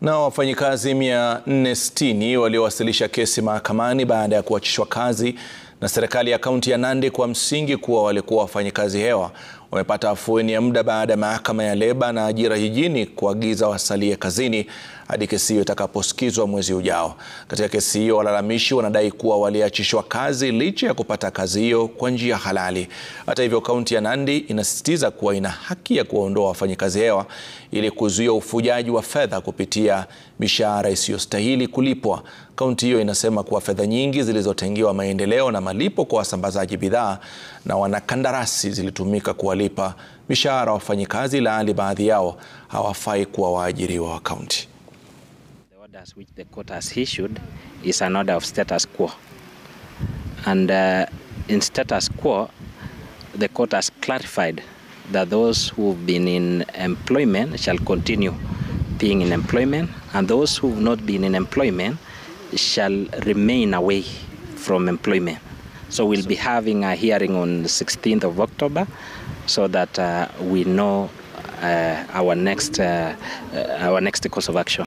Na wafanyikazi 460 waliowasilisha kesi mahakamani baada ya kuachishwa kazi na serikali ya kaunti ya Nandi kwa msingi kuwa walikuwa wafanyikazi hewa wamepata afueni ya muda baada ya mahakama ya leba na ajira jijini kuagiza wasalie kazini hadi kesi hiyo itakaposikizwa mwezi ujao. Katika kesi hiyo, walalamishi wanadai kuwa waliachishwa kazi licha ya kupata kazi hiyo kwa njia halali. Hata hivyo, kaunti ya Nandi inasisitiza kuwa ina haki ya kuwaondoa wafanyikazi hewa ili kuzuia ufujaji wa fedha kupitia mishahara isiyostahili kulipwa. Kaunti hiyo inasema kuwa fedha nyingi zilizotengewa maendeleo na malipo kwa wasambazaji bidhaa na wanakandarasi zilitumika kuwalipa mishahara wafanyikazi, ilhali baadhi yao hawafai kuwa waajiriwa wa kaunti. The orders which the court has issued is an order of status quo. And uh, in status quo, the court has clarified that those who've been in employment shall continue being in employment, and those who've not been in employment shall remain away from employment. So we'll be having a hearing on the 16th of October so that uh, we know uh, our next uh, uh, our next course of action.